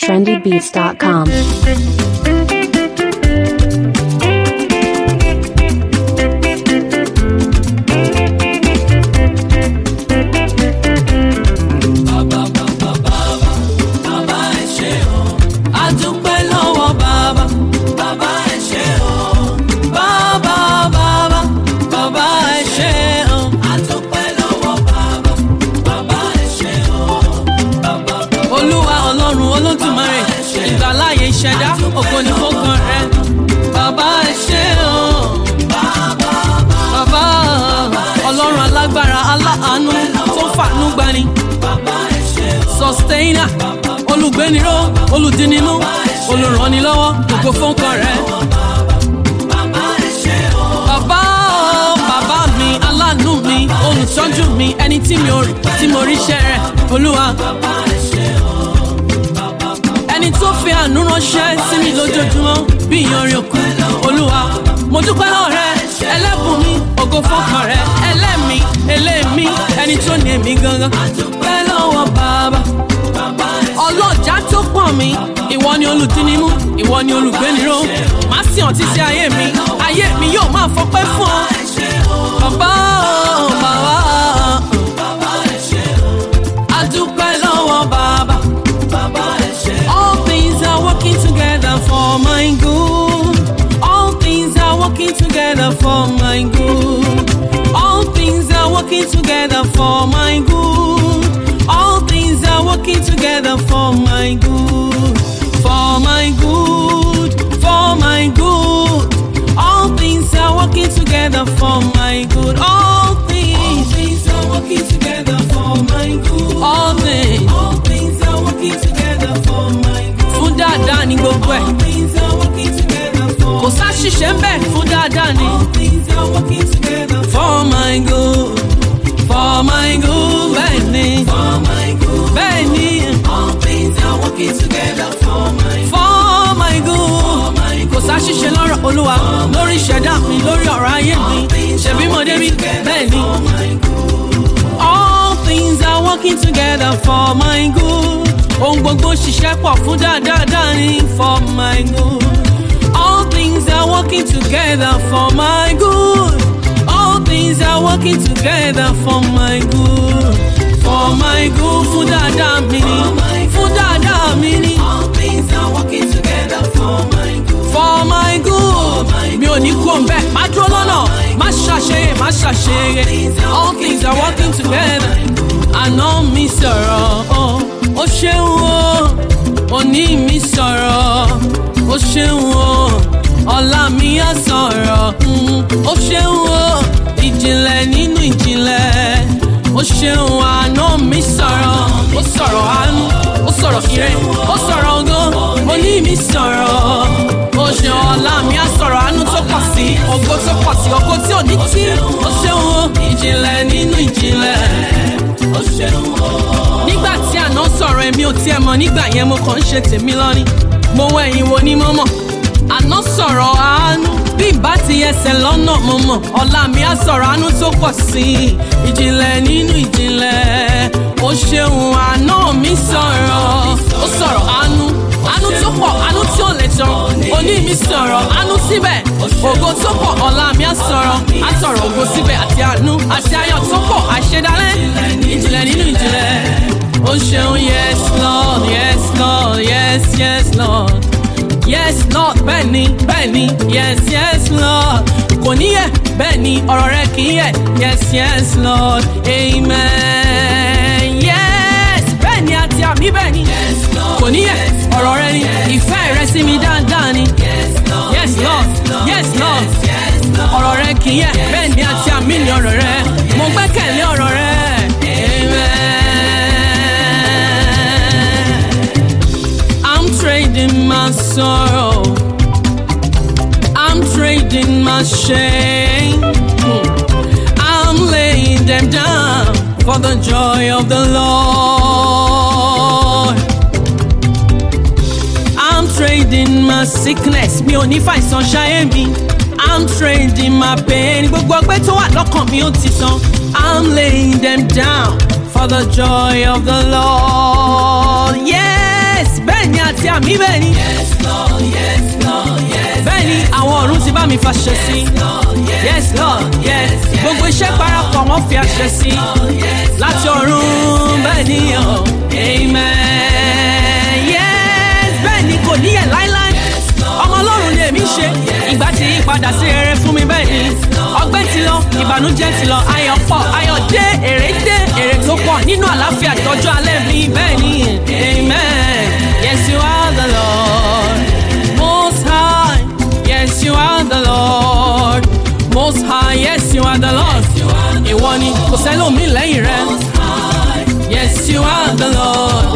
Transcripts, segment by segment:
trendybeats.com. bàbá ẹ ṣé o a dúpẹ́ lọ́wọ́ bàbá bàbá ẹ ṣé o bàbá bàbá bàbá ẹ ṣé o a dúpẹ́ lọ́wọ́ bàbá bàbá ẹ ṣé o bàbá. olúwa ọlọ́run olódùmarè ìgbàláyé ìṣẹ̀dá ògo ni fọ́kàn rẹ bàbá ẹ ṣé o bàbá ọlọ́run alágbára aláàánú tó fàánú gbani sustainer olùgbéniró olùdínimú olùrànilọ́wọ́ gbogbo fọ́nkàn rẹ̀. bàbá o bàbá mi aláàánú mi olùtọ́jú mi ẹni tí mi ò rí tí mo ríṣẹ́ rẹ̀ olúwa. ẹni tó fi àánú ránṣẹ́ sí mi lójoojúmọ́ bí ìyanrìn òkú olúwa. mo dúpẹ́ lọ́wọ́ rẹ ẹlẹ́bùn mi ògo fọ́nkàn rẹ ẹlẹ́mi eléèmí ẹni tó ní èmi gangan. dúpẹ́ lọ́wọ́ bàbá ọlọ́jà tó pọ̀ mí ìwọ ni olùdínnímú ìwọ ni olùgbéniró má sì hàn títí ayé mi ayé mi yóò máa fọpẹ́ fún ọ. bàbá o, bàbá adúpẹ́ lọ́wọ́ bàbá. all things are working together for my good. all things are working together for my good. all things are working together for my good. All things are working together for my good, for my good, for my good. All things are working together for my good. All things, are working together for my good. All things, all things are working together for my good. Fún dáadáa ni gbogbo ẹ̀. All things are working together for Kò sáṣìṣe ń bẹ̀ fún dáadáa ni. All things are working together for my good, for my good. Bẹ́ẹ̀ ni. For my good. Bẹ́ẹ̀ ni. All things are working together for my good. For my good. Kò sáṣìṣe lọ́rọ̀ olúwa lórí ìṣẹ̀dá mi lórí ọ̀rọ̀ ayé mi. Ṣèbí mo débi bẹ́ẹ̀ ni. All things are working together for my good. Ohun gbogbo ṣiṣẹ́ pọ̀ fún dáadáa ní for my good. All things are working together for my good. All things are working together for my good. For my good fún dáadáa mi ni. Fún dáadáa mi ni. All things are working together for my good. For my good. Mi ò ní kú òǹbẹ́, má dúró lọ́nà, má ṣàṣeyẹ, má ṣàṣeyẹ. All things are working together. Àná mi sọ̀rọ̀, oh, ó ṣeun o. Òní mi sọ̀rọ̀, ó ṣeun o. Ọ̀la mi á sọ̀rọ̀, mm, ó ṣeun o. Ìjìnlẹ̀ nínú ìjìnlẹ̀ ó ṣeun àná mi sọ̀rọ̀ ó sọ̀rọ̀ àánú ó sọ̀rọ̀ ire ó sọ̀rọ̀ ọgán oní mi sọ̀rọ̀ ó ṣeun ọ̀la mi á sọ̀rọ̀ àánú tó pọ̀ sí ògo tó pọ̀ sí ògo tí ò ní tí ó ṣeun o ìjìnlẹ̀ nínú ìjìnlẹ̀ ó ṣeun o. nígbà tí àná sọ̀rọ̀ èmi ò tiẹ̀ mọ̀ nígbà yẹn mo kàn ń ṣe tèmi lọ́ní mo wọ ẹ̀yìn wo ni mo mọ̀ àná sọ̀rọ̀ àánú bí ìbá ti ẹsẹ̀ lọ́nà mo mọ̀ ọ̀la mi á sọ̀rọ̀ àánú tó pọ̀ sí i ìjìnlẹ̀ nínú ìjìnlẹ̀ ó ṣeun àná mi sọ̀rọ̀ ó sọ̀rọ̀ àánú àánú tó pọ̀ àánú tí ò lè tán òní mi sọ̀rọ̀ àánú síbẹ̀ ògo tó pọ̀ ọ̀la mi á sọ̀rọ̀ á sọ̀rọ̀ ògo síbẹ̀ àti àánú àti ayọ̀ tó pọ̀ àṣedálẹ̀ ìjìnlẹ̀ nínú ìjìnlẹ̀ ó ṣeun yes lord yes lord yes yes lord yes lord bẹ́ẹ̀ni bẹ́ẹ̀ni yes yes lord kò níyẹ bẹ́ẹ̀ni ọ̀rọ̀ rẹ kì í yẹ yes yes lord amen yes bẹ́ẹ̀ni àti àmì bẹ́ẹ̀ni kò níyẹ ọ̀rọ̀ rẹ ni ìfẹ́ rẹ sí mi dáadáa ni yes lord yes lord ọ̀rọ̀ rẹ kì í yẹ bẹ́ẹ̀ni àti àmì ni ọ̀rọ̀ rẹ mo gbẹ́kẹ̀lé ọ̀rọ̀ rẹ amen. I'm trading my sorrow. I'm trading my shame. Hmm. I'm laying them down for the joy of the Lord. I'm trading my sickness. Mi ò ní fàìsàn ṣayé mi. I'm trading my pain. Gbogbo ọgbẹ́ tó wà lọ́kàn mi ó ti tán. I'm laying them down for the joy of the Lord. Yes, bẹ́ẹ̀ ni àti ṣe àmì bẹ́ẹ̀ ni. bẹ́ẹ̀ ni àwọn ọ̀run ti bá mi fàṣẹ sí. yes lord yes gbogbo iṣẹ́ parapọ̀ wọ́n fi àṣẹ sí. láti ọ̀run bẹ́ẹ̀ ni ọ̀ amen. yes bẹ́ẹ̀ ni kò níyẹ̀ láíláí. ọmọ ọlọ́run ni èmi ṣe ìgbà tí yí padà sí rere fún mi bẹ́ẹ̀ ni. ọgbẹ́ ti lọ ìbànújẹ́ ti lọ ayọ̀ pọ̀ ayọ̀ dé èrè dé èrè tó pọ̀ nínú àlàáfíà tọ́jú alẹ́ mi bẹ́ẹ̀ ni amen. yes you are the lord most high yes you are the lord most high yes you are the lord ìwọ ni kò sẹ́lómi lẹ́yìn rẹ yes you are the lord.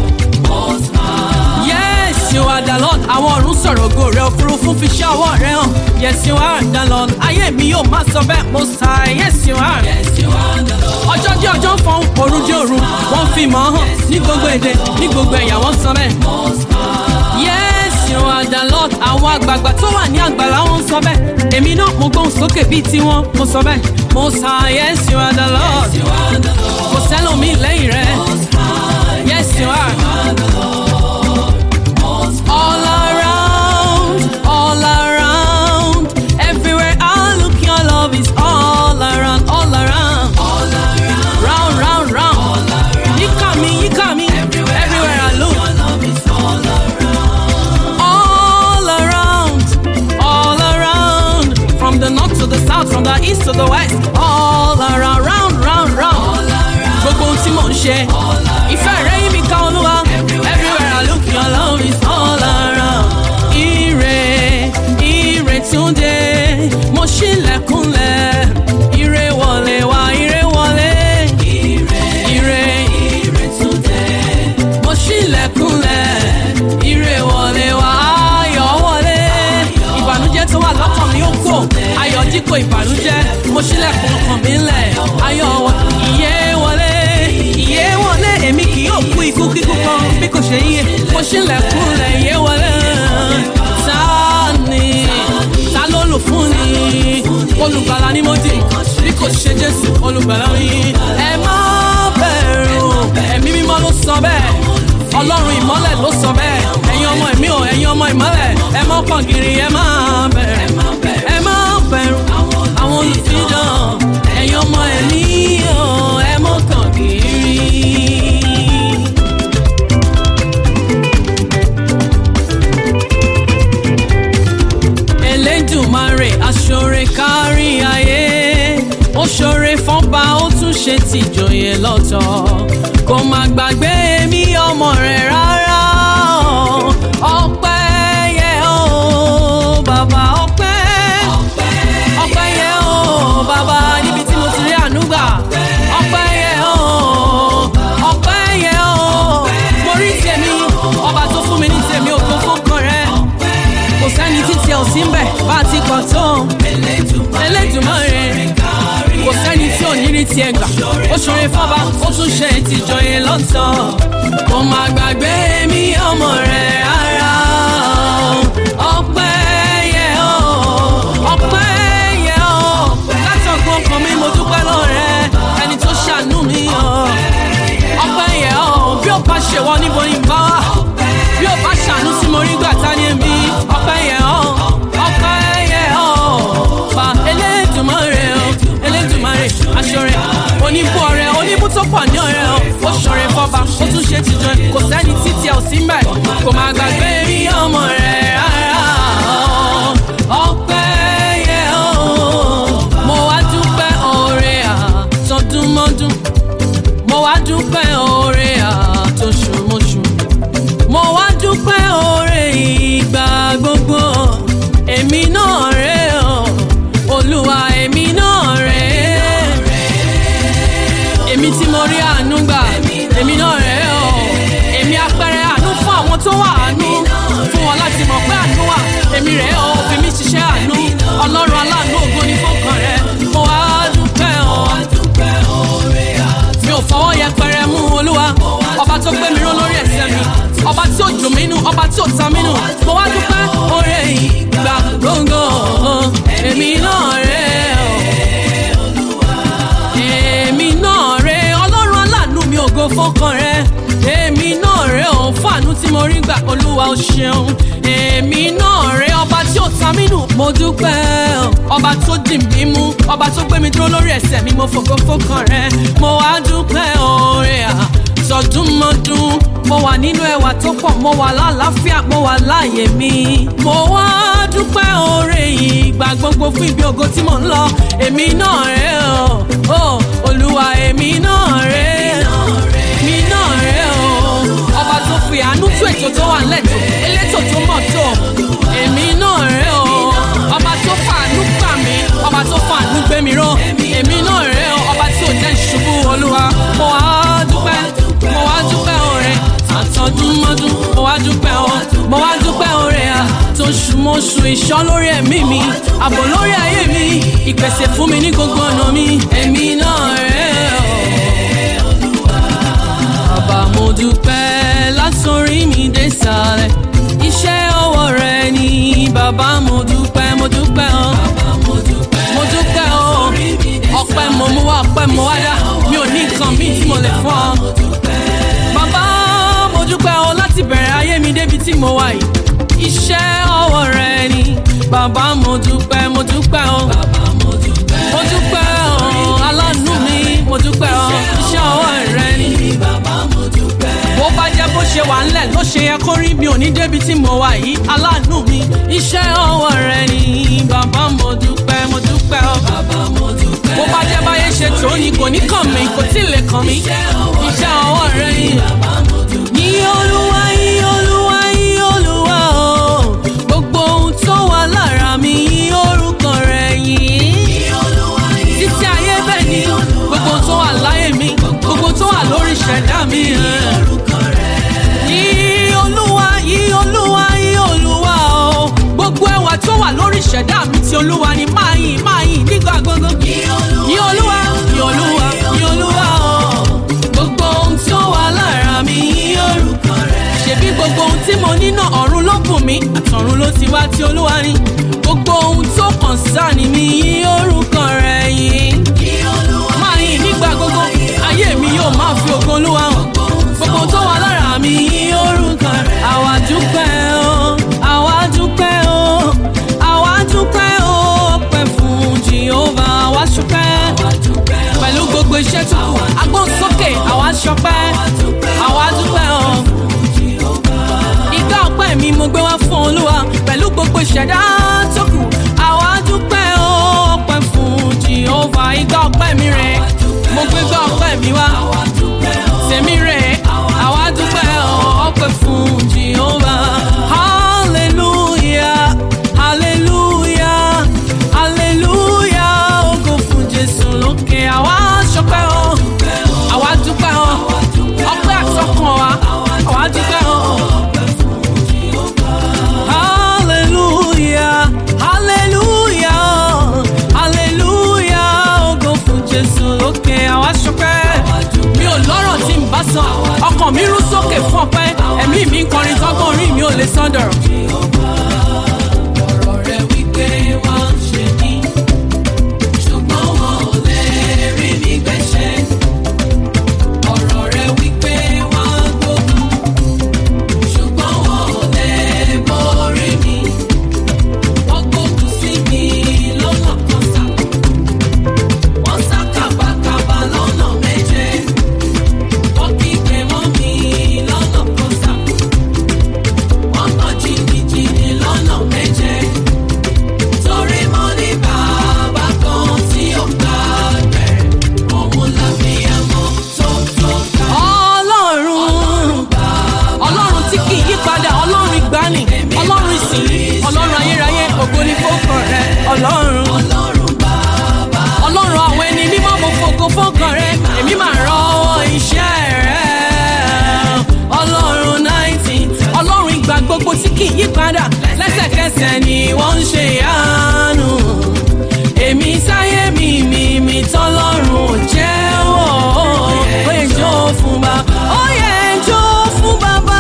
Yes, you are the Lord. Àwọn ọ̀run sọ̀rọ̀ ògo rẹ̀ òfurufú fi ṣẹ́ ọwọ́ rẹ̀ hàn. Yes, you are the Lord. Ayé mi yóò máa sọ bẹ́ẹ̀ mo sá. Yes, you are. Ọjọ́ dé ọjọ́ ń fọ́n, òru dé òru. Wọ́n fi mọ̀ hàn ní gbogbo èdè, ní gbogbo ẹ̀yà wọ́n sọ bẹ́ẹ̀. Yes, you are the Lord. Àwọn àgbààgbà tó wà ní àgbàlá wọn sọ bẹ́ẹ̀. Èmi náà mo gbóhùn sókè bíi tiwọn, mo sọ bẹ́ẹ̀. Mo sá. Yes, you are the Lord. Kò sẹ́lòmí lẹ́yìn rẹ̀. Yes, you are. All around, all around, everywhere I look, your love is all around, all around, round, round, round. You got me, you got me, everywhere I look, all around, all around, from the north to the south, from the east to the west, all around, round, round, round. Gbogbo ohun tí mò ń ṣe, ìfẹ́ rẹ̀ yí mi ká olúwa, everywhere I look, your love is all around. Ire, ire túnde, mo ṣílẹ̀kùnlẹ̀, ire wọlé wá, ire wọlé. Ire, ire túnde, mo ṣílẹ̀kùnlẹ̀, ire wọlé wá, ayọ̀ wọlé. Ìbànújẹ́ tó wà lọ́kàn mi ó kò, ayọ̀ dípò ìbànújẹ́, mo ṣílẹ̀kùn ọkàn mi ńlẹ̀, ayọ̀ wọ, ìyè wọlé, ìyè wọlé, èmi kì yóò kú ikú kíkú kan bí kò ṣe yíyẹ, mo ṣílẹ̀kùnlẹ̀, ìyè wọlé. Ta ni, ta ló lò fún ni, olùgbàlà ni mo dì, bí kò ṣe Jésù, olùgbàlà mi. Ẹ má bẹ̀rù, ẹ̀mí mímọ́ ló sọ bẹ́ẹ̀ ọlọ́run ìmọ́lẹ̀ ló sọ bẹ́ẹ̀ ẹ̀yin ọmọ ẹ̀mí o ẹ̀yin ọmọ ìmọ́lẹ̀ ẹ mọ́ pọ̀ gírí ẹ má bẹ̀rù ẹ má bẹ̀rù àwọn olùfidàn ẹ̀yin ọmọ ẹ̀mí o ẹ mọ́ kàn gírí. Elédùmarè aṣọre kárí ayé ó ṣọre fọ́nba ó tún ṣe tìjòyè lọ́tọ̀ kò má gbàgbé mi ọmọ rẹ̀ rárá o. ọpẹ́ yẹ o bàbá ọpẹ́ ọpẹ́ yẹ o bàbá níbi tí mo ti rí àánú gbà ọpẹ́ yẹ o ọpẹ́ yẹ o mo rí tèmi ọba tó fún mi ní tèmi ògo fún kan rẹ kò sẹ́ni títí ẹ̀ ò sí ń bẹ̀ bá a ti kọ̀ tó Elédùmarè kò sẹ́ni tí ò ní rí tiẹ̀ gbà ó ṣoore fọ́ba ó tún ṣe ìtìjọyè lọ́tọ̀ kò má gbàgbé mi ọmọ rẹ̀ rárá ọpẹ́ yẹ ọ́ ọpẹ́ yẹ ọ́ látọ̀gbọ́n kan mi mo dúpẹ́ lọ́rẹ́ ẹni tó ṣàánú mi ọ́ ọpẹ́ yẹ ọ́ bí ó bá ṣe wọ́n níbo ni bá wà bí ó bá ṣàánú sí mo rí gbà tá ní èmi ọpẹ́ yẹ ọ́ ọpẹ́ yẹ ọ́ fa Elédùmarè ọ́ Elédùmarè aṣọrẹ oníbú ọrẹ oníbú tó pọ̀ ní ọrẹ ọ́ ó ṣọrẹ fọba ó tún ṣe tìjọ kò sẹ́ni títí ẹ̀ ò sí mbẹ̀ kò má gbàgbé rí ọmọ rẹ̀ rárá ọpẹ́ yẹ ọ́ mo wá dúpẹ́ oore àtọdúnmọ́dún mo wá dúpẹ́ oore àtọṣùmọ́ṣù mo wá dúpẹ́ oore ìgbà gbogbo èmi náà rè ọ́ olúwa èmi náà rè èmi tí mo rí àánú gbà èmi náà rè ọ́ èmi apẹ̀rẹ̀ àánú fún àwọn tó wà àánú fún wọn láti mọ̀ pé àánú wà èmi rè ọ́ òfin mi ṣiṣẹ́ àánú ọlọ́run aláàánú ògo ní fọ́kàn rẹ mo wá dúpẹ́ ọ́ mi ò fọwọ́ yẹpẹrẹ mú olúwa ọba tó gbé mi ró lórí ẹsẹ̀ mi ọba tí ò dùn mí nù ọba tí ò ta mí nù mo wá dúpẹ́ oore ìgbà gbogbo èmi náà rè ọ́ èmi náà rè ọlọ́run aláàánú mi ògo fọ́kàn rẹ èmi náà rè ọ́ fún àánú tí mo rí gbà olúwa ò ṣeun èmi náà rẹ ọba tí ò ta mí nù mo dúpẹ́ o. ọba tó dì mí mú ọba tó gbé mi dúró lórí ẹsẹ̀ mi mo fògo fókàn rẹ mo wá dúpẹ́ oore à sọdúnmọdún mo wà nínú ẹwà tó pọ̀ mo wà lálàáfíà mo wà láàyè mi mo wá dúpẹ́ oore ìgbà gbogbo fún ibi ògo tí mò ń lọ èmi náà rẹ o o olúwa èmi náà rẹ èmi náà rẹ o ọba tó fi àánú tó ètò tó wà lẹ́tọ̀ elétò tó mọ̀ tó èmi náà rẹ o ọba tó fàánú gbà mí ọba tó fàánú gbé mi ró èmi náà rẹ o ọba tí ò jẹ́ ìṣubú olúwa mo wá dúpẹ́ mo wá dúpẹ́ oore àtọdúnmọ́dún mo wá dúpẹ́ o mo wá dúpẹ́ oore à tó ṣùmọ̀ṣù ìṣọ́ lórí ẹ̀mí mi ààbò lórí ayé mi ìpèsè fún mi ní gbogbo ọ̀nà mi èmi náà rẹ̀ o. bàbá mo dúpẹ́ látòrí mi dé sàlẹ̀ iṣẹ́ ọwọ́ rẹ ni bàbá mo dúpẹ́ mo dúpẹ́ o. mo dúpẹ́ o ọpẹ́ mo mú wá ọpẹ́ mo wá dá mi ò ní nǹkan míì tí mo lè fún ọ. bàbá mo dúpẹ́ o láti bẹ̀rẹ̀ ayé mi débi tí mo wà yìí iṣẹ́ ọwọ́ rẹ ni bàbá mo dúpẹ́ mo dúpẹ́ o. mo dúpẹ́ o aláàánú mi mo dúpẹ́ o iṣẹ́ ọwọ́ rẹ ni bó bá jẹ́ bó ṣe wà ńlẹ̀ ló ṣe yẹ kó rí mi ò ní débi tí mo wà yìí aláàánú mi iṣẹ́ ọwọ́ rẹ ni bàbá mo dúpẹ́ mo dúpẹ́ o. bó bá jẹ́ báyé ṣe tó ni kò ní kàn mí kò tí ì lè kàn mí iṣẹ́ ọwọ́ rẹ ni. ní olúwa yí olúwa yí olúwa o gbogbo ohun tó wà lára mi yí orúkọ rẹ yìí títí ayé bẹ́ẹ̀ ni gbogbo tó wà láyé mi gbogbo tó wà lórí ìṣẹ̀dá mi. Yí olúwa yí olúwa yí olúwa o gbogbo ẹwà tó wà lórí ìṣẹ̀dá mi ti olúwa ni máa yìn máa yìn nígbà gbogbo. Yí olúwa yí olúwa yí olúwa o gbogbo ohun tó wà lára mi yí orúkọ rẹ̀. Ṣèbí gbogbo ohun tí mo ní náà ọ̀run ló bùn mí àtọ̀run ló ti wá tí olúwa ni gbogbo ohun tó kàn sáni mi yí orúkọ rẹ̀ yìí máa yìn nígbà gbogbo ayé mi yóò máa fi ògo olúwa hàn gbogbo tó wà lára mi yí orúkọ rẹ̀. àwa dúpẹ́ o àwa dúpẹ́ o àwa dúpẹ́ o pẹ́ fún jehova àwa ṣúpẹ́ pẹ̀lú gbogbo iṣẹ́ tó kù agbóhùnsókè àwa ṣọpẹ́ àwa dúpẹ́ o ìgbà ọpẹ́ mi mo gbé wá fún olúwa pẹ̀lú gbogbo ìṣẹ̀dá tó kù àwa dúpẹ́ o ọpẹ́ fún jehova ìgbà ọpẹ́ mi rẹ̀ mo gbé gbà ọpẹ́ mi wá tèmi rẹ̀ àwa dúpẹ́ o ọpẹ́ fún jehova hallelujah hallelujah hallelujah ògo fún jésù lókè àwa ṣọpẹ́ o àwa dúpẹ́ o ọpẹ́ àtọkàn wa àwa dúpẹ́ o. Hallelujah, hallelujah, hallelujah, ògo fún Jésù lókè àwa ṣọpẹ́. Mi ò lọ́rọ̀ tí ń bá sọ, ọkàn mi rú sókè fún ọpẹ́, ẹ̀mí mi ń kọrin tọ́gbọ́n orí mi ò lè sán dọ̀rọ̀. Ọ̀rọ̀ rẹ̀ wípé wá ń ṣe ní, ṣùgbọ́n wọn ò lè rí mi gbẹ̀ṣẹ̀. Ọ̀rọ̀ rẹ̀ wípé wá gbógun ṣùgbọ́n wọn ò lè borí mi. Wọ́n gbógun sí mi lọ́nà kan sá. Wọ́n sá kàbàkàbà lọ́nà méje. Wọ́n kígbe mọ́ mi lọ́nà kan sá. Wọ́n tàn jìnnìjìnnì lọ́nà méje. Torí mo ní bàbá kan tí ó gbà bẹ̀rẹ̀. Òun làbíyamọ tó tó ká. Ọlọ́run ọlọ́run tí kì í yí padà ọlọ́run ìgbani ọlọ́run ìsìn ọlọ́run ayérayé ògo ni fọ́kàn rẹ ọlọ́run. ọlọ́run àwọn ẹni mímọ́ mo fògo fọ́kàn rẹ èmi máa rọwọ́ iṣẹ́ rẹ. ọlọ́run náìtì ọlọ́run ìgbà gbogbo tí kì í yí padà lẹ́sẹ̀kẹsẹ̀ ni wọ́n ń ṣe ìyanu. èmi sáyé mi mi mi tọ́lọ́run ò jẹ́wọ́ ó yẹ jó fún bàbá ó yẹ jó fún bàbá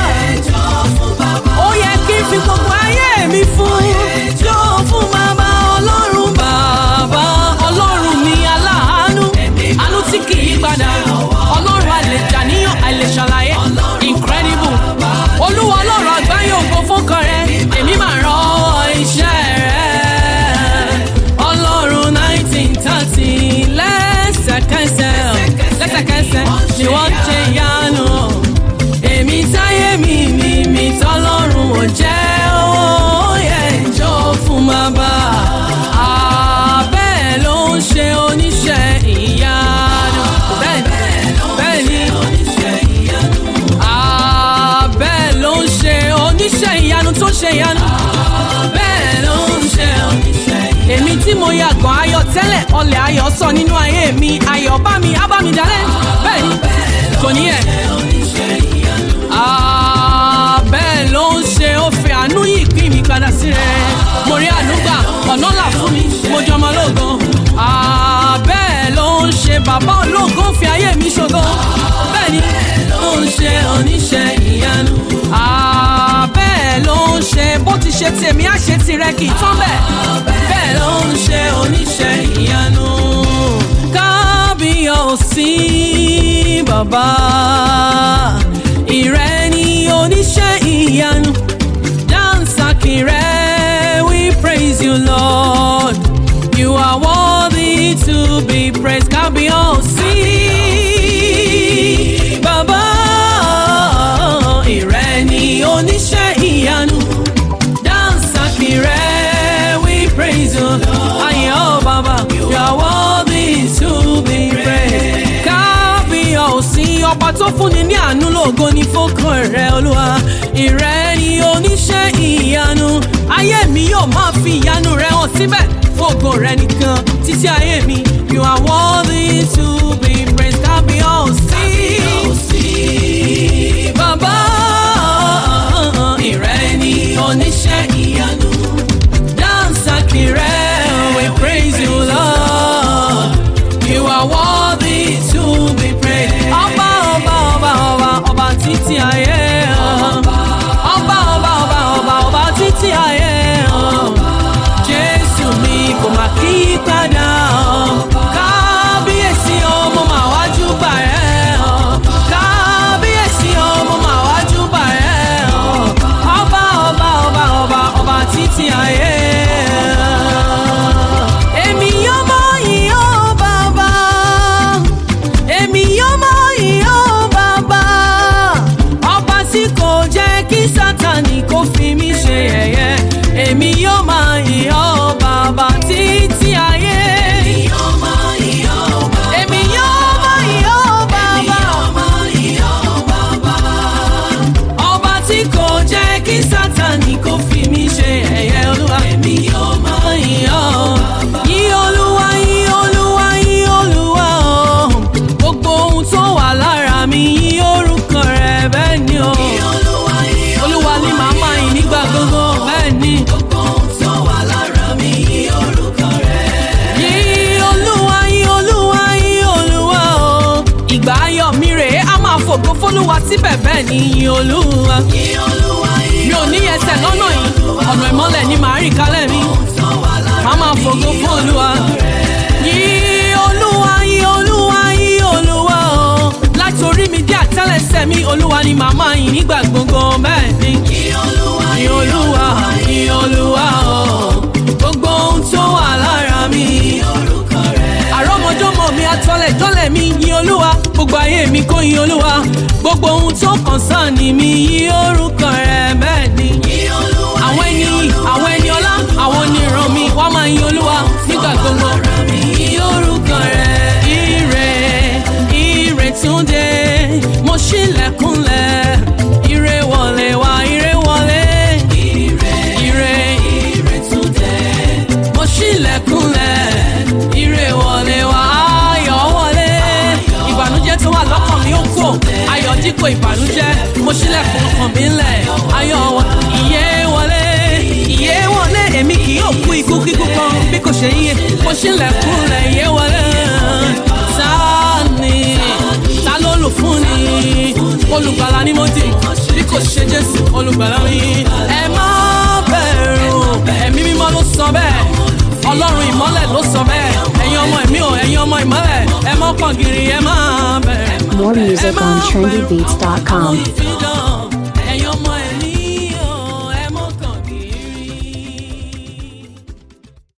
ó yẹ kí n fi gbogbo ayé mi fún jó fún bàbá ọlọ́run bàbá ọlọ́run mi aláàánú àánú tí kì í padà ọlọ́run àlèjà níyàn àlèṣàlàyé incredible olúwa oníṣẹ́ ìyanu tó ṣe ìyanu. bẹ́ẹ̀ ló ń ṣe oníṣẹ́ ìyanu. èmi tí mo yàgàn ayọ̀ tẹ́lẹ̀ ọlẹ̀ ayọ̀ sọ nínú ayé mi ayọ̀ bá mi á bá mi dalẹ̀ bẹ́ẹ̀ ni kò ní ẹ̀. Ah, bẹ́ẹ̀ ló ń ṣe ó fi àánú yìí pín mi padà sí rẹ̀ mo rí àánú gbà ọ̀nà là fún mi mo jọmọ lógo Ah, bẹ́ẹ̀ ló ń ṣe bàbá ológo fi ayé mi ṣògo bẹ́ẹ̀ ni ló ń ṣe oníṣẹ́ ìyanu Ah, bẹ́ẹ̀ ló ń ṣe bó ti ṣe tèmi á ṣe tirẹ̀ kì í tán bẹ́ẹ̀ bẹ́ẹ̀ ló ń ṣe oníṣẹ́ ìyanu kábíyọ̀sí bàbá ìrẹ́ ni oníṣẹ́ ìyanu dansaki rẹ̀ we praise you lord you are worthy to be praised kábíyọ̀sí bàbá ìrẹ́ ni oníṣẹ́ ìyanu dansaki rẹ̀ we praise you ayọ̀ bàbá you are worthy to be praised kábíyọ̀sí ọba tó fúnni ní àánú lógo ní fọkàn rẹ olúwa ìrẹ́ ni oníṣẹ́ ìyanu ayé mi yóò máa fi ìyanu rẹ hàn síbẹ̀ fògo rẹ nìkan títí ayé mi you are worthy to be praised kábíyọ̀sí bàbá ìrẹ́ ni oníṣẹ́ ìyanu dansaki rẹ we praise you lord you are worthy to be praised ọba ọba ọba ọba ọba títí ayé ọba ọba ọba ọba ọba títí ayé jésù mi kò má kí padà kábíyèsí ọmọ màá wájú bà ẹ́ kábíyèsí ọmọ màá wájú bà ẹ́ ọba ọba ọba ọba ọba títí ayé. Èmi yóò mọ ìyó bàbá. Èmi yóò mọ ìyó bàbá. Ọba tí kò jẹ́ kí Sátánì kó fi mí ṣe yẹ̀yẹ́. Èmi yóò mọ ìyó bàbá títí ayé. Èmi yóò mọ ìyó bàbá. Èmi yóò mọ ìyó bàbá. Ọba tí kò jẹ́ kí Sátánì kó fi mí ṣe ẹ̀yẹ olúwa. Èmi yóò máa yọ̀. Yí olúwa, yí olúwa, yí olúwa o. Gbogbo ohun tó wà lára mi yí orúkọ rẹ̀ bẹ́ẹ̀ ni o. Olúwa ni màá máa yìn nígbà gbogbo bẹ́ẹ̀ ni. Yí olúwa, yí olúwa, yí olúwa o. Ìgbà ayọ̀ mi rèé, a máa fògo fólúwa síbẹ̀ bẹ́ẹ̀ ni yí olúwa mi ò ní ẹsẹ̀ lọ́nà yìí ọ̀nà ìmọ́lẹ̀ ni màá rìn kálẹ̀ mi má máa fògo fún olúwa. yí olúwa yí olúwa yí olúwa o láti orí mi dé àtẹ́lẹsẹ̀ mi olúwa ni màmá yìí nígbà gbogbo bẹ́ẹ̀ ni. yí olúwa yí olúwa o gbogbo ohun tó wà lára mi. àrọ́mọdọ́mọ mi atọ́lẹ̀ jọ́lẹ̀ mi yí olúwa gbogbo ayé mi kó yí olúwa gbogbo ohun tó kàn sáà ni mi yí orúkọ rẹ̀ bẹ́ẹ̀ ni. àwọn ẹni yìí àwọn ẹni ọlá àwọn oníran mi wọ́n máa yin olúwa nígbà gbogbo. yí orúkọ rẹ̀ ire ire tún dé mo ṣílẹ̀kùnlẹ̀ ire wọlé wá ire wọlé. ire ire tún dé mo ṣílẹ̀kùnlẹ̀ ire wọlé wá ayọ̀ wọlé. ìbànújẹ́ tó wà lọ́kàn mi ó kò ayọ̀ dípò ìbànújẹ́ mo ṣílẹ̀kùn ọkàn mi ńlẹ̀ ayọ̀ wọ ìyè wọlé ìyè wọlé èmi kì yóò kú ikú kíkú kan bí kò ṣe yíyẹ mo ṣílẹ̀kùnlẹ̀ ìyè wọlé ta ni ta ló lò fún ni olùgbàlà ni mo dì bí kò ṣe jésù olùgbàlà mi ẹ má bẹ̀rù ẹ̀mí mímọ́ ló sọ bẹ́ẹ̀ ọlọ́run ìmọ́lẹ̀ ló sọ bẹ́ẹ̀ ẹ̀yin ọmọ ẹ̀mí o ẹ̀yin ọmọ ìmọ́lẹ̀ ẹ mọ́ pọ̀ gírí ẹ má bẹ̀rẹ̀. More music on trendybeats.com. Ìfidàn